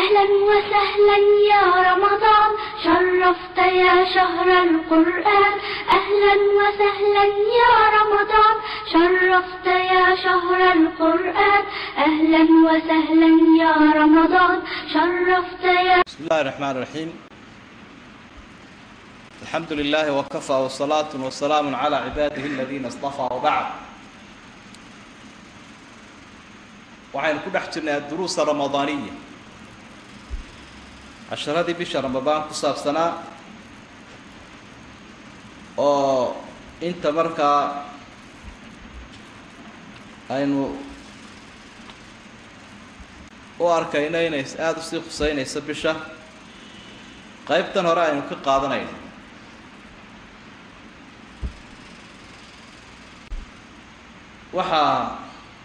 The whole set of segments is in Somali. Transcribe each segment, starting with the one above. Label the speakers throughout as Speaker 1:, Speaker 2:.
Speaker 1: أهلا وسهلا يا رمضان شرفت يا شهر القرآن أهلا وسهلا يا رمضان شرفت يا شهر القرآن أهلا وسهلا يا رمضان شرفت يا
Speaker 2: بسم الله الرحمن الرحيم الحمد لله وكفى والصلاة والسلام على عباده الذين اصطفى وبعد waxaynu ku dhex jirnay adduruusa ramadaaniya casharadii bisha ramadaan ku saabsanaa oo inta markaa aynu u arkayno inay aada usii khuseynayso bisha qaybtan hore aynu ka qaadanayno waxaa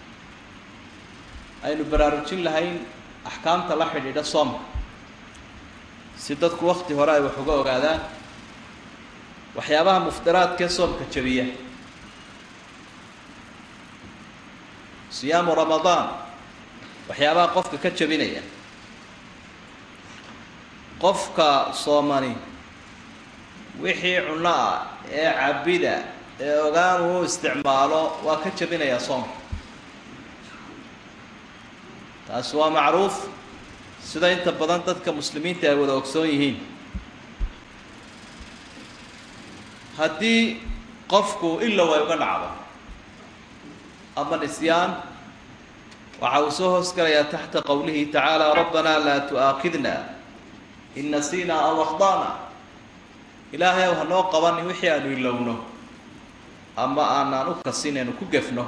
Speaker 2: aynu baraarujin lahayn axkaamta la xidhiidha soomka si dadku wakti hore ay wax uga ogaadaan waxyaabaha muftiraadkee soomka jabiya siyaamu ramadaan waxyaabaha qofka ka jabinaya qofka soomani wixii cunno ah ee cabida ee ogaan uu isticmaalo waa ka jabinayaa soomka taasi waa macruuf sida inta badan dadka muslimiinta ay wada ogsoon yihiin haddii qofku ilow ay uga dhacdo ama nisyaan waxa uu soo hoos galayaa taxta qowlihi tacaala rabbanaa laa tu'aakidna in nasiinaa aw akhdana ilaahay ow hanoo qabanin wixii aanu ilowno ama aanaan u kasin aynu ku gefno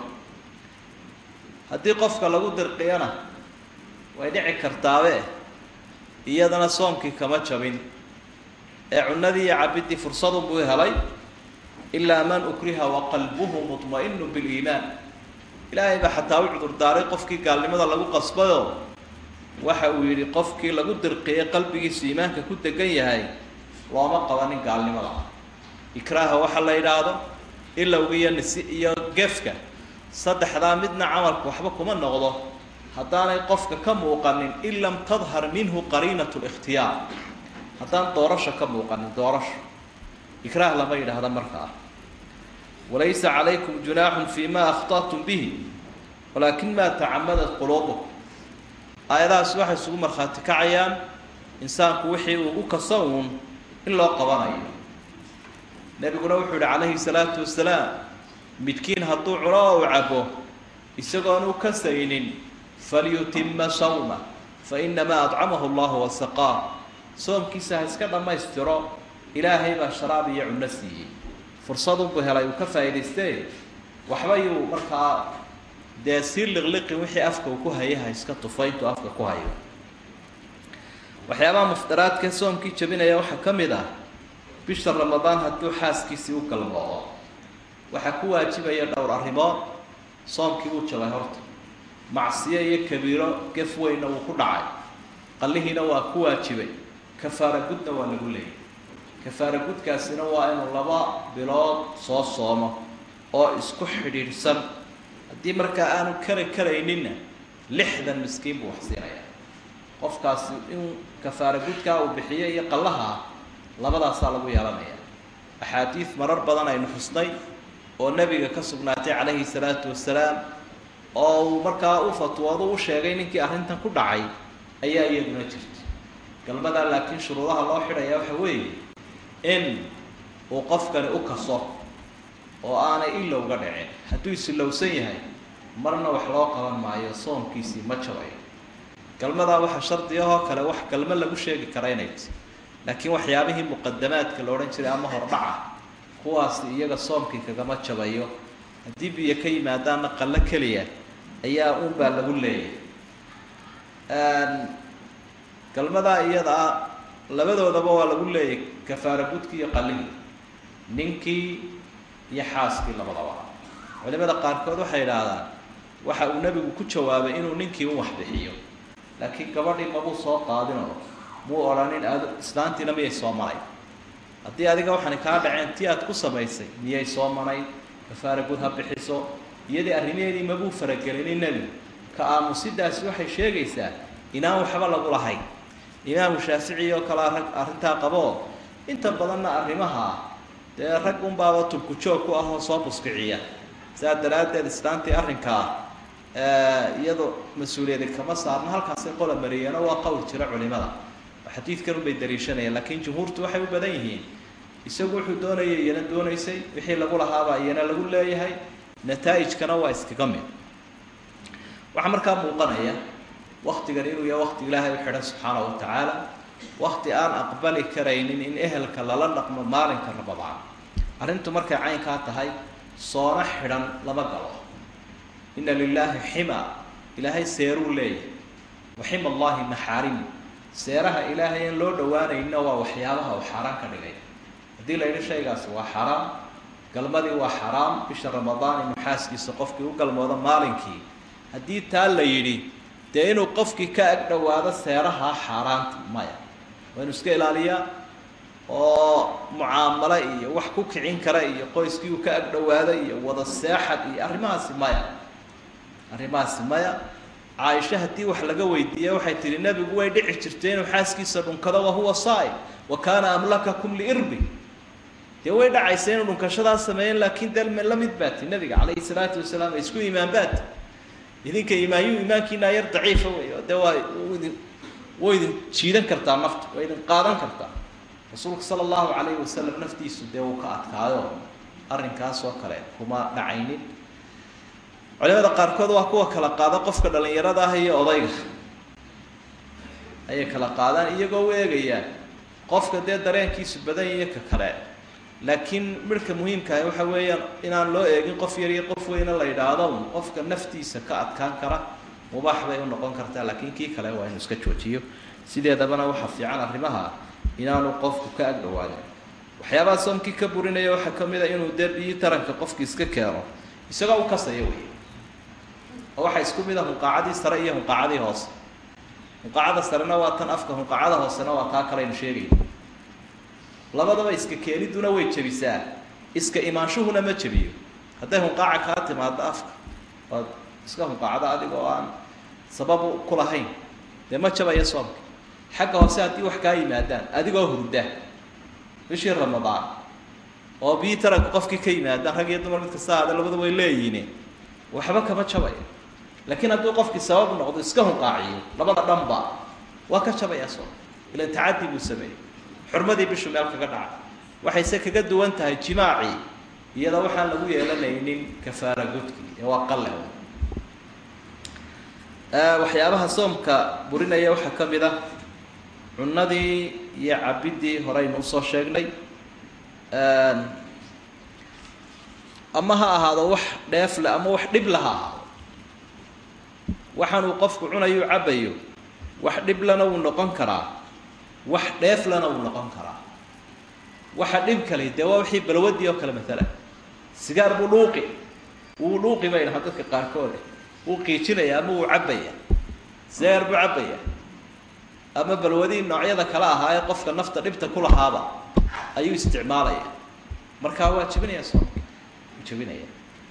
Speaker 2: haddii qofka lagu dirqiyana way dhici kartaabe iyadana soomkii kama jabin ee cunadii iyo cabiddii fursadunbuu helay ilaa man ukriha waqalbuhu mutma'inu biliimaan ilaahay baa xataa u cudurdaaray qofkii gaalnimada lagu qasbayoo waxa uu yidhi qofkii lagu dirqiyay qalbigiisu iimaanka ku degan yahay looma qabanin gaalnimada ikraaha waxa la yidhaahdo ilowga iyo nisi iyo gefka saddexdaa midna camalku waxba kuma noqdo haddaanay qofka ka muuqanin in lam tadhar minhu qariinat likhtiyaar haddaan doorasho ka muuqanin doorasho ikraah lama yidhaahda markaa walaysa calaykum junaaxun fi ma akhطatum bihi walaakin ma tacamadat quluubukum aayadahaas waxay isugu markhaati kacayaan insaanku wixii uu u kaso uun in loo qabanayo nebiguna wuxuu yihi calayhi salaatu wasalaam midkiin hadduu cuno oo u cabo isagoon u kasaynin falyutima sawma fainamaa adcamahu llahu wasaqaa soomkiisa ha iska dhammaystiro ilaahay baa sharaab iyo cunno siiyey fursadunbuu helay uu ka faa'idaystee waxba yuu markaa dee sii liqliqin wixii afka uu ku hayay ha iska tufa intuu afka ku hayo waxyaabaha muftiraadkee soomkii jabinaya waxaa ka mid ah bisha ramadaan hadduu xaaskiisii u galmoodo waxaa ku waajibaya dhowr arrimood soomkii wuu jabay horta macsiyo iyo kabiiro gef weynna wuu ku dhacay qallihiina waa ku waajibay kafaara gudna waa lagu leeyay kafaara gudkaasina waa inuu laba bilood soo soomo oo isku xidhiidhsan haddii markaa aanu kari karayninna lixdan miskiin buu wax siinayaa qofkaasi in kafaara gudkaa uu bixiyo iyo qallaha labadaasaa lagu yeelanaya axaadiid marar badan aynu xusnay oo nebiga ka sugnaatay calayhi salaatu wasalaam oo uu markaa u fatwoodo u sheegay ninkii arrintan ku dhacay ayaa iyaduna jirta galmadaa laakiin shuruudaha loo xidhaya waxa weeye in uu qofkani u kaso oo aanay ilowga dhicin hadduu isilowsan yahay marna wax loo qaban maayo soomkiisii ma jabayo galmadaa waxaa shardiyahoo kale wax galmo lagu sheegi kara inay ti laakiin waxyaabihii muqadamaadka la odhan jiray ama hordhaca kuwaasi iyaga soomkii kagama jabayo haddii biyo ka yimaadaanna qallo keliya ayaa uunbaa lagu leeyahay galmadaa iyada ah labadoodaba waa lagu leeyahy kafaara gudkii iyo qallihii ninkii iyo xaaskii labadaba culimada qaarkood waxay idhaahdaan waxa uu nebigu ku jawaabay inuu ninkii u waxbixiyo laakiin gabadhii mabuu soo qaadinoo muu odhanin aad islaantiina miyay soo maray haddii adiga waxaani kaa dhaceen tii aad ku samaysay miyay soo manayd kafaara gud ha bixiso iyadii arrimaheedii mabuu faragelinin nebigu ka aamusidaasi waxay sheegaysaa inaan waxba lagu lahayn imaamu shaafici oo kalea rag arrintaa qaboo inta badanna arrimaha dee rag unbaaba tulku joog ku ah oo soo buskiciya saa daraaddeed islaantii arrinkaa iyadoo mas-uuliyadi kama saarno halkaasay qola mariyeeno waa qowl jira culimada oo xadiidkan unbay dariishanayaan laakiin jumhuurtu waxay u badan yihiin isagu wuxuu doonayay iyana doonaysay wixii lagu lahaabaa iyana lagu leeyahay nataa'ijkana waa iskaga mid waxaa markaa muuqanaya waktigan inuu yahay wakti ilaahay u xidhan subxaana wa tacaala wakti aan aqbali karaynin in ehelka lala dhaqmo maalinka rabadaan arrintu markay caynkaa tahay soona xidhan lama galo ina lilaahi xima ilaahay seeruu leeyahay wa xima allahi maxaarimu seeraha ilaahay in loo dhowaanayna waa waxyaabaha uu xaaraan ka dhigay haddii la yidhi shaygaasi waa xaraam galmadii waa xaraam bisha ramadaan inuu xaaskiisa qofkii u galmoodo maalinkii haddii taa la yidhi dee inuu qofkii ka ag dhowaado seeraha xaaraanta maya waa inuu iska ilaaliyaa oo mucaamalo iyo wax ku kicin kara iyo qoyskii uu ka ag dhowaado iyo wada seexad iyo arrimahaasi maya arrimahaasi maya caaisho haddii wax laga weydiiya waxay tihi nebigu way dhici jirtay inuu xaaskiisa dhunkado wahuwa saa'im wa kaana amlakakum liirbi dee way dhacaysa inuu dhunkashadaa sameeyen laakiin de la mid baati nebiga calayhi salaatu wasalaam isku iimaan baati idinka iimaanyu iimaankiinaa yar daciifa wey oo dee waa idin way idin jiidan kartaa nafta way idin qaadan kartaa rasuulka sala allahu calayhi wasalam naftiisu dee wuu ka adkaayo arrinkaas oo kale kuma dhacaynin culimada qaarkood waa kuwa kala qaada qofka dhalinyarada ah iyo odayga ayay kala qaadaan iyagoo u eegayaan qofka dee dareenkiisu badan iyo ka kale laakiin midhka muhiimkaah waxa weeyaan inaan loo eegin qof yar iyo qof weyne la yidhaahdo qofka naftiisa ka adkaan kara mubaax bay u noqon kartaa laakiin kii kale waa inuu iska joojiyo sideedabana waxaa fiican arrimaha inaanu qofku ka ag dhawaanin waxyaabaha soomkii ka burinaya waxaa ka mid a inuu dee biyi taranka qofki iska keeno isagoo u kasaya wey oo waxaa isku mid a hunqaacadii sare iyo hunqaacadii hoose hunqaacada sarena waa tan afka hunqaacada hoosena waa taa kale aynu sheegayno labadaba iska keeniduna way jebisaa iska imaanshuhuna ma jebiyo hadday hunqaaca kaa timaado afka ood iska hunqaacdo adigoo aan sababu ku lahayn dee ma jabaya soomka xagga hoose haddii wax kaa yimaadaan adigoo hurda bishii ramadaan oo biyi taranka qofkii ka yimaadaan rag iyo dumar mid kasta aada labada way leeyihiin waxba kama jabaya laakiin hadduu qofkii sabab noqdo iska hunqaaciyo labada dhanba waa ka jabaya soomka ilan tacadi buu sameeyey xurmadii bishu meel kaga dhaca waxayse kaga duwan tahay jimaacii iyada waxaan lagu yeelanaynin kafaara gudkii ee waa qale waxyaabaha soomka burinaya waxaa ka mid ah cunadii iyo cabiddii horeynu usoo sheegnay ama ha ahaado wax dheefle ama wax dhibla ha ahaado waxaanuu qofku cunayo cabayo wax dhiblana wuu noqon karaa wax dheeflana wuu noqon karaa waxa dhib kale dee waa wixii balwadii oo kale maalan sigaar buu dhuuqi wuu dhuuqi bay dhahaa dadka qaarkood wuu qiijinaya ama wuu cabaya sigaar buu cabaya ama balwadii noocyada kale ahaa ee qofka nafta dhibta ku lahaaba ayuu isticmaalaya markaa waa jebinaya soomki wuu jebinaya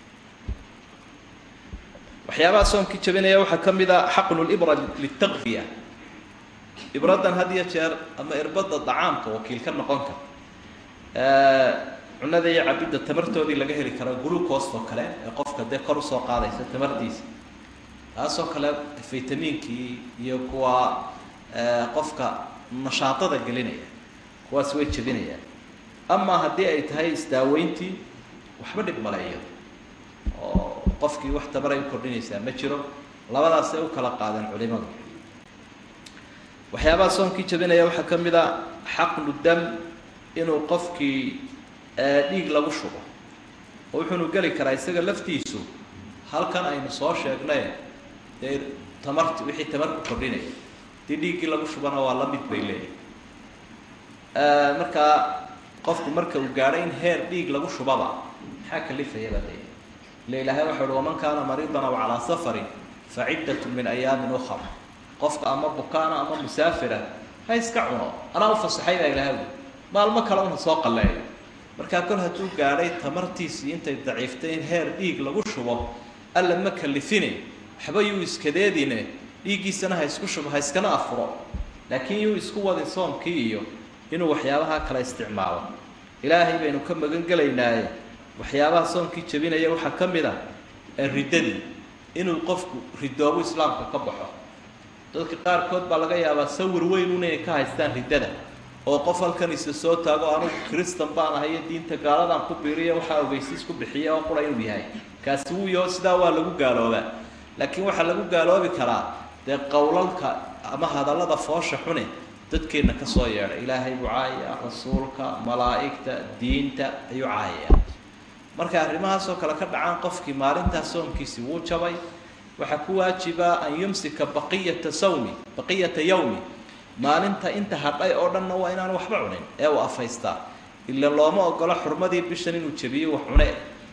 Speaker 2: waxyaabaha soomkii jebinaya waxaa ka mid a xaqnu libra litaqfiya ibradan had iyo jeer ama irbada dacaamka wakiil ka noqon kara cunada iyo cabidda tamartoodii laga heli karo glucost oo kale ee qofka dee kor usoo qaadaysa tamartiisa taasoo kale vitamiinkii iyo kuwa qofka nashaadada gelinaya kuwaas way jebinayaan ama haddii ay tahay isdaaweyntii waxba dhib maleeyo oo qofkii wax tabaray u kordhinaysaa ma jiro labadaasay u kala qaadeen culimadu waxyaabaha soomkii jabinaya waxaa ka mid a xaqnu dam inuu qofkii dhiig lagu shubo oo wuxuunu geli karaa isaga laftiisu halkan aynu soo sheegnay dee tamarti wixii tamar ku kordhinaya dii dhiiggii lagu shubana waa la mid bay leeyihin markaa qofku marka uu gaadho in heer dhiig lagu shubaba maxaa kalifaya baa leeyahay ila ilaahay waxau uhi waman kaana mariidan aw calaa safarin fa ciddatu min ayaamin ukhar qofka ama bukaana ama musaafira ha iska cuno anaa u fasaxay baa ilahay ui maalmo kale una soo qalleeyo markaa kol hadduu gaadhay tamartiisii intay daciiftay in heer dhiig lagu shubo alla ma kalifine waxba yuu iskadeedine dhiiggiisana ha isku shubo ha iskana afuro laakiin yuu isku wadin soomkii iyo inuu waxyaabaha kala isticmaalo ilaahay baynu ka magan gelaynaaye waxyaabaha soomkii jebinaya waxaa ka mid a riddadii inuu qofku ridoobu islaamka ka baxo dadka qaarkood baa laga yaabaa sawir weyn un inay ka haystaan riddada oo qof halkan isa soo taago anugu kristan baan ahay iyo diinta gaaladan ku biiriya waxaa ogeysiis ku bixiya oo qura inuu yahay kaasi wuu yaho sidaa waa lagu gaaloobaa laakiin waxaa lagu gaaloobi karaa dee qowlalka ama hadallada foosha xune dadkeenna ka soo yeedha ilaahay buu caayaya rasuulka malaa'igta diinta ayuu caayaya markay arrimahaasoo kale ka dhacaan qofkii maalintaas soomkiisi wuu jabay waxaa ku waajiba an yumsika baqiyata sawmi baqiyata yawmi maalinta inta hadhay oo dhanna waa inaan waxba cunin ee uu afaystaa ila looma ogolo xurmadii bishan inuu jebiyo wax cune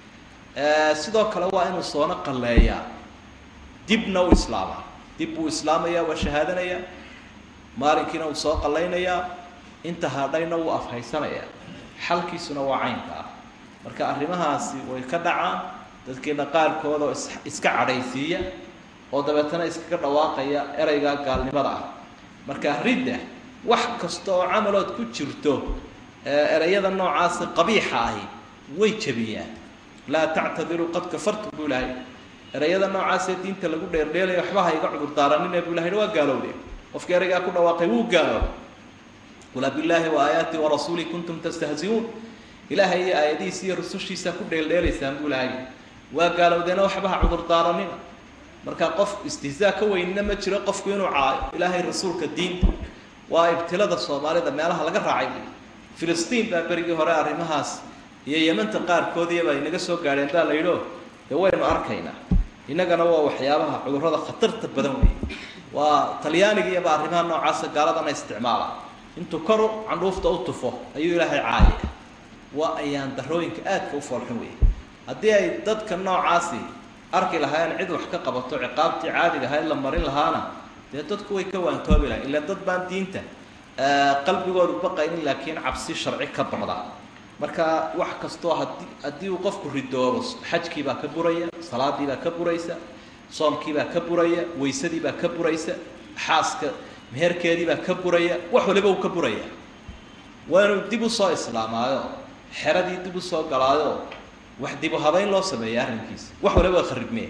Speaker 2: sidoo kale waa inuu soono qalleeyaa dibna u islaamaa dib buu islaamayaa waa shahaadanayaa maalinkiina uu soo qallaynayaa inta hadhayna wuu afhaysanayaa xalkiisuna waa caynka ah marka arrimahaasi way ka dhacaan dadkeena qaarkood oo is iska cadhaysiiya oo dabeetana iskaga dhawaaqaya ereygaa gaalnimada ah marka ridda wax kasta oo camalood ku jirto ereyada noocaasi qabiixa ahi way jebiyaan laa tactadiruu qad kafartum buu ilahay ereyada noocaasee diinta lagu dheerdheelaya waxba ha iga cudur daaranine buu ilahay waa gaalowde qofkii ereygaa ku dhawaaqay wuu gaaloobay qul billaahi wa aayaati warasuuli kuntum tastahziuun ilaahay iyo aayadihiisa iyo rusushiisa ku dheeldheelaysaan buu ilahay waa gaalowdeena waxba ha cudur daaranina marka qof istihzaa ka weynina ma jiro qofku inuu caayo ilaahay rasuulka diinta waa ibtilada soomaalida meelaha laga raacay buy filistiin baa berigii hore arrimahaas iyo yemanta qaarkood iyaba inaga soo gaadheen baa la yidhi o dee waynu arkaynaa innagana waa waxyaabaha cudurrada khatarta badan wey waa talyaanigiiyaba arrimaha noocaasa gaaladana isticmaala intuu koru candhuufta u tufo ayuu ilaahay caaya waa ayaan darooyinka aadka u foolxun wey haddii ay dadka noocaasi arki lahaayeen cid wax ka qabato ciqaabtii caadiga ahayd la marin lahaana dee dadku way ka waantoobi lahay ila dad baan diinta qalbigoodu baqaynin laakiin cabsi sharci ka baqda marka wax kastoo hadii haddii uu qofku ridoobo xajkiibaa ka buraya salaadiibaa ka buraysa soomkiibaa ka buraya waysadiibaa ka buraysa xaaska meherkeediibaa ka buraya wax waliba uu ka buraya waa inuu dib usoo islaamaayo xeradii dib usoo galaayo wax dibu habayn loo sameeya arrinkiisa wax waliba waa kharibmee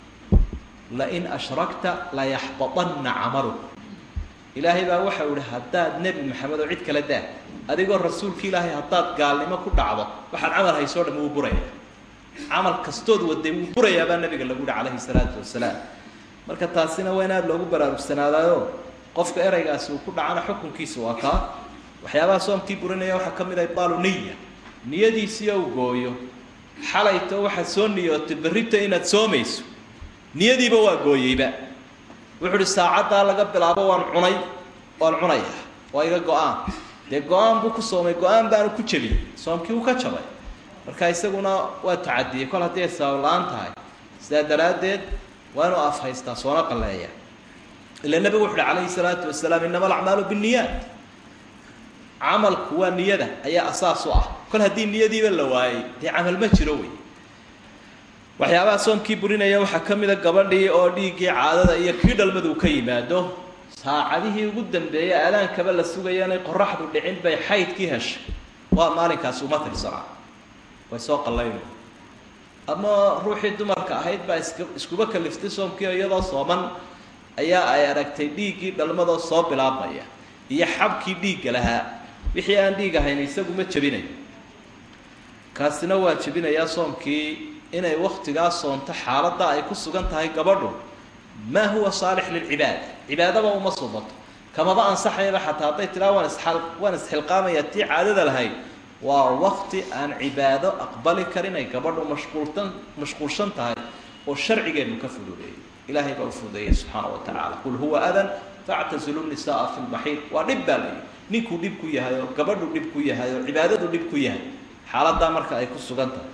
Speaker 2: lain ashrakta layaxbaطanna camaluk ilaahay baa waxa u ihi haddaad nebi maxamed oo cid kala daa adigoo rasuulka ilaahay haddaad gaalnimo ku dhacdo waxaad camal haysoo dham wuu buraya camal kastood waday wuu burayaa baa nabiga lagu yihi calayhi salaatu wasalaam marka taasina waa in aada loogu baraarugsanaadaayo qofka ereygaasi uu ku dhacana xukunkiisa waa kaa waxyaabaha soomkii burinaya waxaa ka mid ah ibaalu niya niyadiisii ou gooyo xalayto waxaad soo niyootay berrita inaad soomayso niyadiiba waa gooyeyba wuxuu uhi saacaddaa laga bilaabo waan cunay waan cunaya waa iga go-aan dee go-aan buu ku soomay go-aan baanu ku jebiyey soomkii uu ka jabay marka isaguna waa tacadiyey kol haddii ay sabab la-aan tahay sidaa daraaddeed waa inuu afhaystaa soona qalleeya ila nebigu wuxu uhi calayhi salaatu wasalaam inama alacmaalu binniyaat camalku waa niyada ayaa asaas u ah kol haddii niyadiiba la waayey dee camal ma jiro wey waxyaabaha soomkii burinaya waxaa ka mida gabadhii oo dhiiggii caadada iyo kii dhalmadu ka yimaado saacadihii ugu dambeeyey aadaankaba la sugaya inay qoraxdu dhicin bay xaydkii heshay waa maalinkaasi uma tirsanaa way soo qallayno ama ruuxii dumarka ahayd baa iska iskuba kaliftay soomkii iyadoo sooman ayaa ay aragtay dhiiggii dhalmadoo soo bilaabmaya iyo xabkii dhiigga lahaa wixii aan dhiig ahayn isagu ma jebinayo kaasina waa jebinayaa soomkii inay waktigaa soonto xaaladda ay ku sugan tahay gabadhu maa huwa saalix lilcibaada cibaadaba uma subato kamaba ansaxayaba xataa hadday tiraa waan isal waan isxilqaamaya tii caadada lahayd waa wakti aan cibaado aqbali karin ay gabadhu mashquultan mashquulshan tahay oo sharcigeenu ka fududeeyay ilaahay baa u fududeeyay subxaana wa tacaala qul huwa adan factazilu nisaaa fi lmaxiid waa dhib baa layihi ninkuu dhib ku yahay oo gabadhu dhib ku yahay oo cibaadadu dhib ku yahay xaaladdaa marka ay ku sugan tahay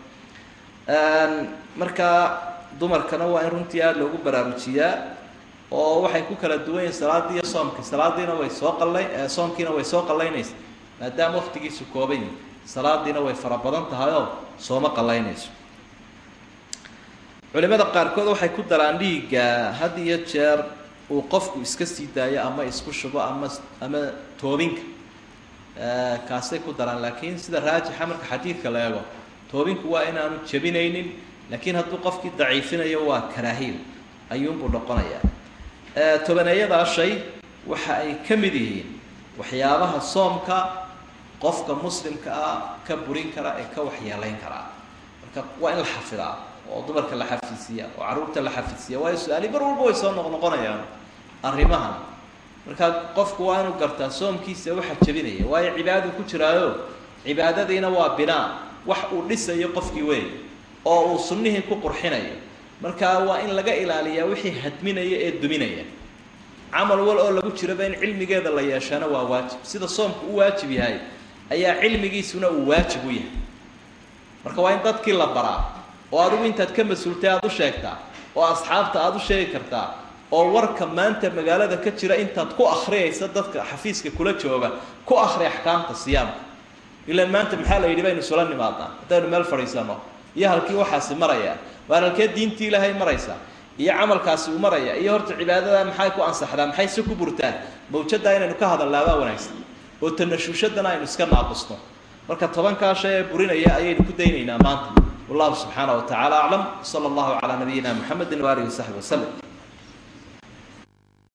Speaker 2: markaa dumarkana waa in runtii aada loogu baraarujiyaa oo waxay ku kala duwan yihin salaadii iyo soomkii salaadiina way soo qallay soomkiina way soo qallaynaysa maadaama waktigiisu kooban yihi salaadiina way fara badan tahay oo sooma qallaynayso culimada qaarkood waxay ku daraan dhiigga had iyo jeer uu qofku iska sii daayo ama isku shubo ama ama toobinka kaasay ku daraan laakiin sida raajixa marka xadiidka la eego toobinku waa inaanu jebinaynin laakiin hadduu qofkii daciifinayo waa karaahiyo ayuunbuu noqonayaa tobaneeyadaa shay waxa ay ka mid yihiin waxyaabaha soomka qofka muslimka ah ka burin kara ee ka waxyeelayn karaa marka waa in la xafidaa oo dumarka la xafidsiiya oo carruurta la xafidsiiya waayo su-aali mar walba way soo noqnoqonayaan arrimahan markaa qofku waa inuu gartaa soomkiisa waxa jebinaya waayo cibaadadu ku jiraayo cibaadadiina waa binaa wax uu dhisayo qofkii wey oo uu sunnihii ku qurxinayo markaa waa in laga ilaaliyaa wixii hadminaya ee duminaya camal wal oo lagu jiraba in cilmigeeda la yeeshaana waa waajib sida soomku u waajib yahay ayaa cilmigiisuna uu waajib u yahay marka waa in dadkii la baraa oo adigu intaad ka mas-uultay aada u sheegtaa oo asxaabta aada u sheegi kartaa oo warka maanta magaalada ka jira intaad ku akriyaysa dadka xafiiska kula jooga ku akri axkaamta siyaamka ilaan maanta maxaa la yidhi baynu isula nimaadnaa haddaynu meel fadhiisano iyo halkii waxaasi maraya waar halkee diintii ilaahay maraysa iyo camalkaasi uu maraya iyo horta cibaadada maxay ku ansaxdaa maxay se ku burtaan mawjaddaa inaynu ka hadalnaabaa wanaagsan oo tanashuushadana aynu iska naaqusno marka tobankaa shay ee burinaya ayaynu ku daynaynaa maanta wallahu subxaana wa tacala aclam sala allahu calaa nabiyina muxamedi waaalihi wasaxbi waslem